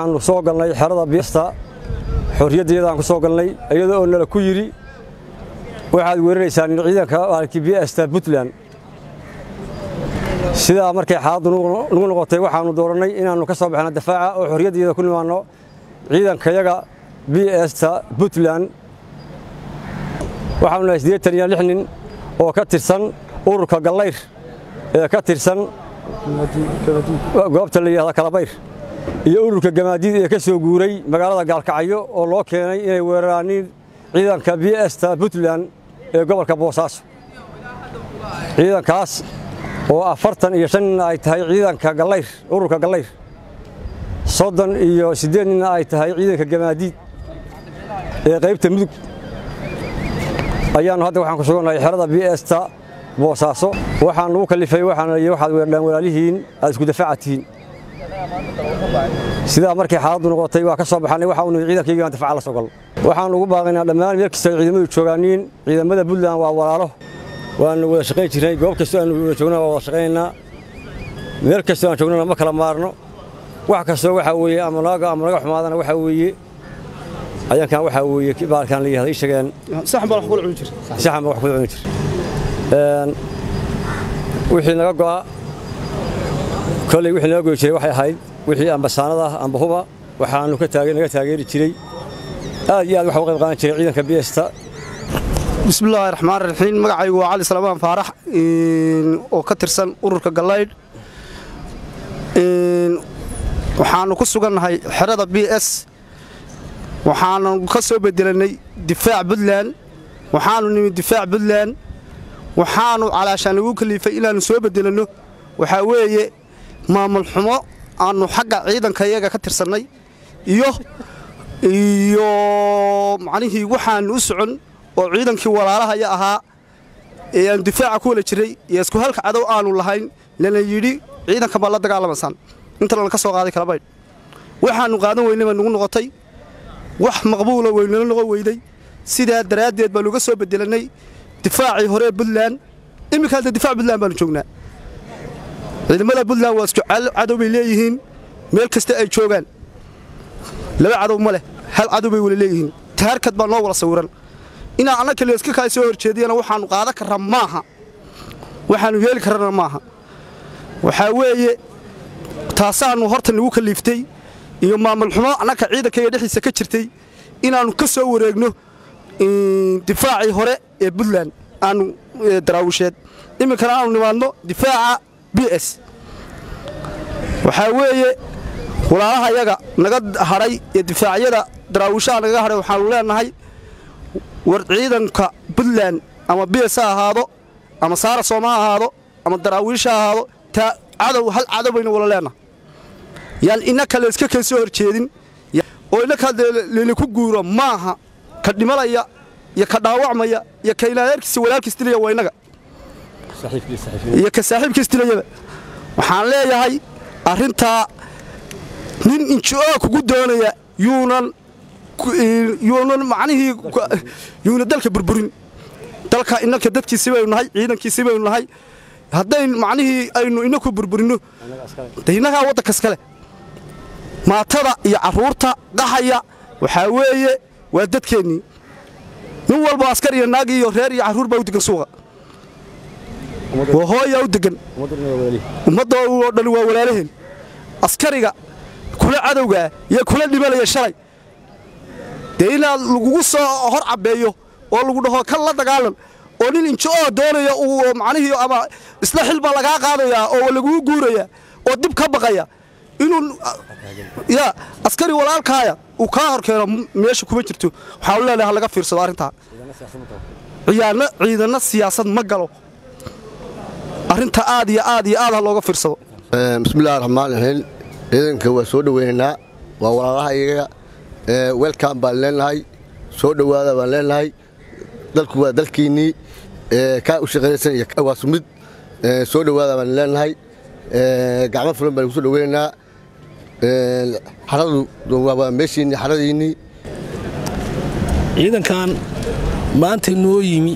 waxaannu soo galnay xerada biista xorriyaddeedaan ku soo galnay iyada oo nala ku yidhi waxaad weeraraysaan in ciidanka maalkii biesta puntland sidaa markay xaaladdu nagu noqotay waxaannu doorannay inaannu ka soo baxno dafaaca oo xorriyaddeeda ku nimaanno ciidankayaga bsta puntland waxaanu nahay siddeetan iyo lix nin oo ka tirsan ururka gallayr ee ka tirsan goobta la yidhahda kalabayr iyo ururka gamaadiid ee ka soo guuray magaalada gaalkacyo oo loo keenay inay weeraraaniin ciidanka bsta puntland ee gobolka boosaaso ciidankaas oo afartan iyo shan ninna ay tahay ciidanka gallayr ururka gallayr soddon iyo siddeed ninna ay tahay ciidanka gamaadiid ee qaybta mudug ayaannu hadda waxaan ku sugannahay xerada bsta boosaaso waxaan nugu kallifay waxaana liyi waxaad weerdhaan walaalihiin aad isku dafaaca tihiin sidaa markay xaaladdu noqotay waa ka soo baxannay waxa unu ciidankaygi aan dafaaca la soo galno waxaan ugu baaqaynaa dhammaan meel kasta ay ciidamadu joogaaniin ciidamada puntland waa walaalo waannu wada shaqayn jirnay goob kastoo aanu wada joogna waa wada shaqaynaynaa meel kastoo aan joognana ma kala maarno wax kastoo waxaa weeye ama naga ama naga xumaadana waxaa weeye ayankan waxaa weeye baalkan la yihahda ii sheegeen saxan baa wax kula cuni jir saxan baa wax kula cuni jir wixii naga go'a kolley wixii naga goy jiray waxay ahayd wixii ambasaanada ah amba huba waxaannu ka taage naga taageeri jiray aad iyo aad waxa u qayb qaadan jiray ciidanka biyesta bismillaahi raxmaan raxiim magacaygu waa cali salmaan faarax oo ka tirsan ururka gallaydh waxaannu ku sugannahay xerada b s waxaanu ka soo bedelannay difaac puntland waxaannu nimid difaac puntland waxaannu calaashaan lagu kaliifay inaannu soo bedelanno waxaa weeye maamul xumo aannu xagga ciidanka iyaga ka tirsannay iyo iyo macnihii waxaannu u socon oo ciidankii walaalahaya ahaa ee aanu difaaca ku wala jiray iyo isku halka cadow aanu lahayn lana yidhi ciidanka baad la dagaalamaysaan intana laka soo qaaday kalabaydh waxaannu qaadan weynay baa nugu noqotay wax maqbuula weynala noqon weyday sidaa daraaddeed baanu uga soo bedelannay difaacii hore puntland iminka hadda difaac puntland baanu joognaa ciidamada puntland waa isku cadow bay leeyihiin meel kasta ay joogaan laba cadow ma leh hal cadow bay wala leeyihiin taarkad baa noo wala sawiran inaa anna kale iska kaa soo horjeediyana waxaannu qaadan karra maaha waxaannu yeeli karrana maaha waxaa weeye taasaannu horta nagu kaliiftay iyo maamul xumo annaka ciidankayga dhexdiisa ka jirtay inaannu ka soo wareegno difaacii hore ee puntland aanu daraawisheed iminkana aanu nimaadno difaaca b s waxaa weeye walaalaha yaga naga hadhay ee difaacyada daraawishaha nagaga hadhay waxaannu leenahay war ciidanka puntland ama b s ha ahaado ama saara sooma ha ahaado ama daraawiish ha ahaado taa cadow hal cadow baynu wala leenahay yaan ina kale iska keen soo horjeedin oo inaka linaku guuro maaha ka dhimalaya iyo ka dhaawacmaya iyo ka ilaadeerkiisa walaalkiis dilaya waa innaga iyo ka saaxiibkiis dilayaba waxaan leeyahay arrintaa nin inji-oo kugu doonaya yuunan yuunan macnihii yuuna dalka burburin dalka innanka dadkiisii baynu nahay ciidankiisii baynu nahay haddayn macnihii aynu inaku burburinno de innagaa waddanka iskale maatada iyo carruurta qaxaya waxaa weeye waa dadkeennii nin walba askar iyo naag iyo reer iyo carruur baa u degan suuqa waa hooyaa u degan ummadda oo dhan waa walaalaheen askariga kula cadowgaa iyo kula dhimanaya shalay dee inaad lagugu soo hor cabbeeyo oo lagu dhaho kan la dagaalan oo nin injo-oo doonaya uu macnihii ama isla xil baa lagaa qaadayaa oo laguu guuraya oo dib ka baqaya inuu ya askari walaalkaaya uu kaa hor keeno meesha kuma jirto waxaan u leenahay ha laga fiirsado arrintaa ciyaana ciidanna siyaasad ma galo arrinta aad iyo aad iyo aad ha looga fiirsado bismillahi raxmaan raxiim ciidanka waa soo dhoweynaynaa waa walaalaha iyaga welcom baan leenahay soo dhowaada baan leenahay dalku waa dalkiinnii kaa u shaqaynaysan iyo waa sumid soo dhowaada baan leenahay gacmo fulan baan kusoo dhoweynaynaa xaradu waa meeshiinnii xaradiinnii ciidankan maanta noo yimi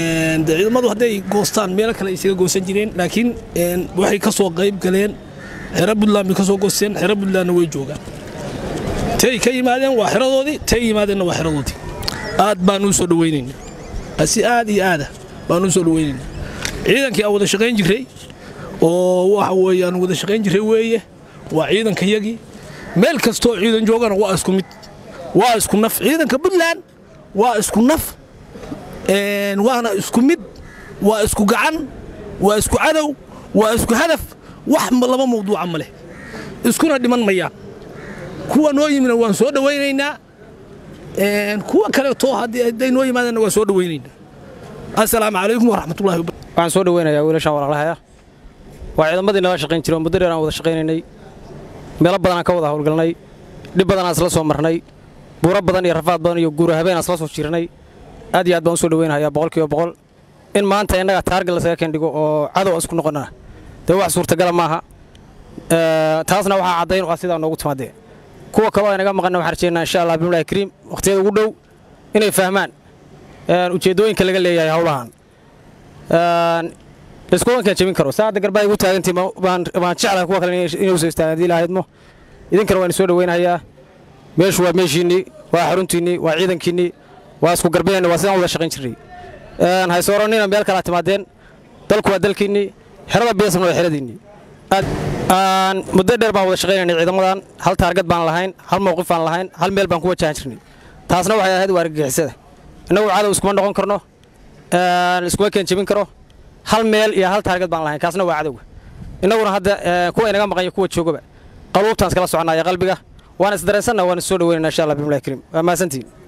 ciidamadu hadday goostaan meelo kale isaga goosan jireen laakiin waxay ka soo qayb galeen xero buntland bay ka soo goosteen xero buntlandna way joogaan tay ka yimaadeen waa xeradoodii tay yimaadeenna waa xeradoodii aad baan u soo dhawaynaynaa si aad iyo aada baan u soo dhawaynaynaa ciidankii aan wada shaqayn jirray oo waxa weeye aan wada shaqayn jirray weeye waa ciidankayagii meel kastoo ciidan joogana waa isku mid waa isku naf ciidanka puntland waa isku naf waana isku mid waa isku gacan waa isku cadow waa isku hadaf wax laba mawduuca ma leh iskuna dhiman mayaan kuwa noo yimina waan soo dhawaynaynaa kuwa kaleeto hadday noo yimaadeenna waan soo dhawaynaynaa assalaamu calaykum waraxmatullahi wabarakatu waxaan soo dhaweynayaa wiilashaan walaalahaya waa ciidamadii nala shaqayn jiro muddo dheer aan wada shaqaynaynay meelo badan aan ka wada hawlgalnay dhib badan aan isla soo marnay buuro badan iyo rafaad badan iyo guura habeen aan isla soo jirnay aad iyo aad baan u soo dhaweynayaa boqolkiiba boqol in maanta innaga taarga lasaga kendhigo oo cadow aan isku noqonnaa dee wax suurtagala maaha taasna waxaa caddayn u ah sidaa noogu timaadee kuwa kaloo aynaga maqanna waxaan rajeynaa insha allah bimlahi kariim wakhtiyada ugu dhow inay fahmaan ujeeddooyinka laga leeyahay howlahan laiskuwankaan jebin karo saa hadda garbaa igu taagantii baan jeclahay kuwa kale inay usoo istaagaan haddii ilahaydmo idinkana waan soo dhaweynayaa meeshu waa meeshiinnii waa xaruntiinnii waa ciidankiinnii waa isku garbeenni waa sidaan wada shaqayn jirnay haysooranina meel kalaa timaadeen dalku waa dalkiinnii xerada biyasamna waa xeradiinnii muddo dheer baan wada shaqaynaynay ciidamadan hal taargad baan lahayn hal mawqif baan lahayn hal meel baan ku wajahan jirnay taasna waxay ahayd waa argagixisada innagu cadow iskuma noqon karno iskuma keen jebin karo hal meel iyo hal taargad baan lahayn kaasna waa cadowga innaguna hadda kuwa inaga maqan iyo kuwa joogaba qaluubtaan iskala soconaya qalbiga waan isdareensanna waan is soo dhaweynana insha allah bimlahi kariim waa mahadsantiin